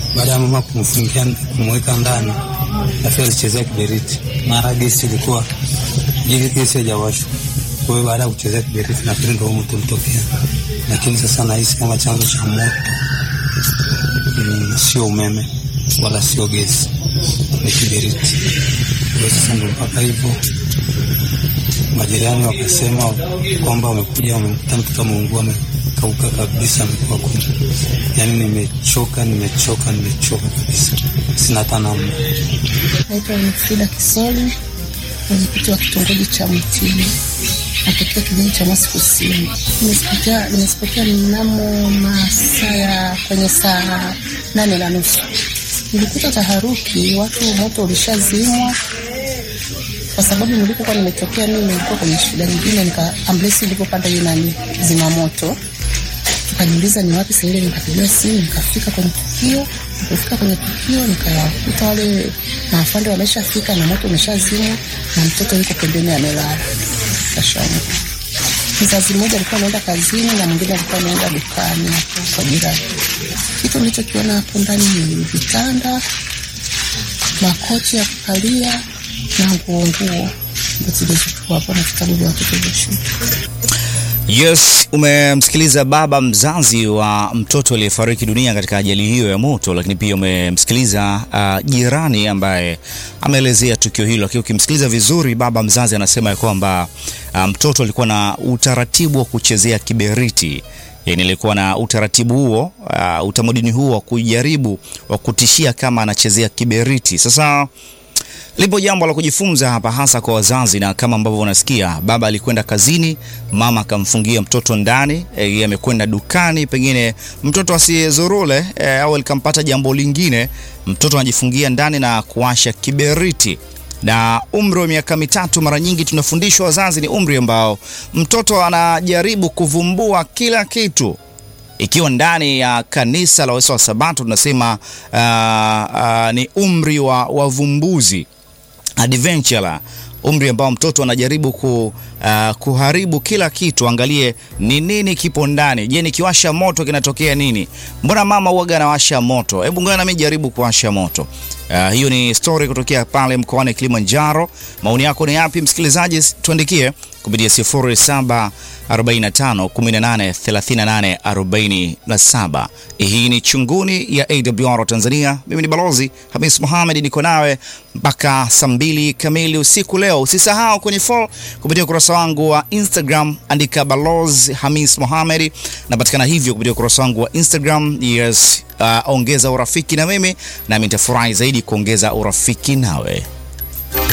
Baada ya mama kumfungia kumweka ndani, afu alichezea kiberiti, mara gesi ilikuwa ili gesi haijawashwa. Kwa hiyo baada ya kuchezea kiberiti, nafikiri ndio moto ulitokea, lakini sasa nahisi kama chanzo cha moto mm, sio umeme wala sio gesi, ni kiberiti. Kwa hiyo sasa ndio mpaka hivyo majirani wakasema kwamba wamekuja wamekuta mtoto ameungua amekauka kabisa, amekuwa kuni. Yani nimechoka, nimechoka, nimechoka kabisa, sina hata namna. Naitwa Frida Kisoli, mwenyekiti wa kitongoji cha Mtini, natokea kijiji cha Mwasi Kusini. Nimesipotea nimesipotea mnamo masaa ya kwenye saa nane na nusu nilikuta taharuki, watu moto ulishazimwa kwa sababu nilipokuwa nimetokea mimi nilikuwa kwenye shida nyingine, nika ambulensi ilipopanda hiyo nani zimamoto, tukaniuliza ni wapi sasa. Nikapigiwa simu nikafika kwenye tukio. Nilipofika kwenye tukio nikawakuta wale maafande wameshafika na moto umeshazimwa na mtoto yuko pembeni amelala. Kashangaa mzazi mmoja alikuwa anaenda kazini na mwingine alikuwa anaenda dukani hapo kwa jirani. Kitu nilichokiona hapo ndani ni vitanda, makochi ya kukalia na nguo nguo ndo zilizokuwa hapo na vitabu vya watoto vya shule. Yes, umemsikiliza baba mzazi wa mtoto aliyefariki dunia katika ajali hiyo ya moto, lakini pia umemsikiliza uh, jirani ambaye ameelezea tukio hilo. Lakini ukimsikiliza vizuri, baba mzazi anasema ya kwamba uh, mtoto alikuwa na utaratibu wa kuchezea kiberiti yani alikuwa na utaratibu huo uh, utamaduni huo wa kujaribu wa kutishia kama anachezea kiberiti. Sasa lipo jambo la kujifunza hapa, hasa kwa wazazi, na kama ambavyo unasikia, baba alikwenda kazini, mama akamfungia mtoto ndani, yeye amekwenda dukani, pengine mtoto asiyezurule e, au likampata jambo lingine, mtoto anajifungia ndani na kuwasha kiberiti na umri wa miaka mitatu, mara nyingi tunafundishwa wazazi, ni umri ambao mtoto anajaribu kuvumbua kila kitu. Ikiwa ndani ya kanisa la Waisa wa Sabato tunasema uh, uh, ni umri wa wavumbuzi adventure, umri ambao mtoto anajaribu ku, uh, kuharibu kila kitu. Angalie ni nini kipo ndani. Je, nikiwasha moto kinatokea nini? Mbona mama huaga anawasha moto? Hebu ngoja nami jaribu kuwasha moto. Uh, hiyo ni story kutokea pale mkoani Kilimanjaro. Maoni yako ni yapi msikilizaji? Tuandikie kupitia 0745 18 38 47. Hii ni Chunguni ya AWR Tanzania. Mimi ni Balozi Hamis Mohamed, niko nawe mpaka saa mbili kamili usiku leo. Usisahau kwenye follow kupitia ukurasa wangu wa Instagram, andika Balozi Hamis Mohamed, napatikana hivyo kupitia ukurasa wangu wa Instagram. Yes, uh, ongeza urafiki na mimi nami nitafurahi zaidi kuongeza urafiki nawe.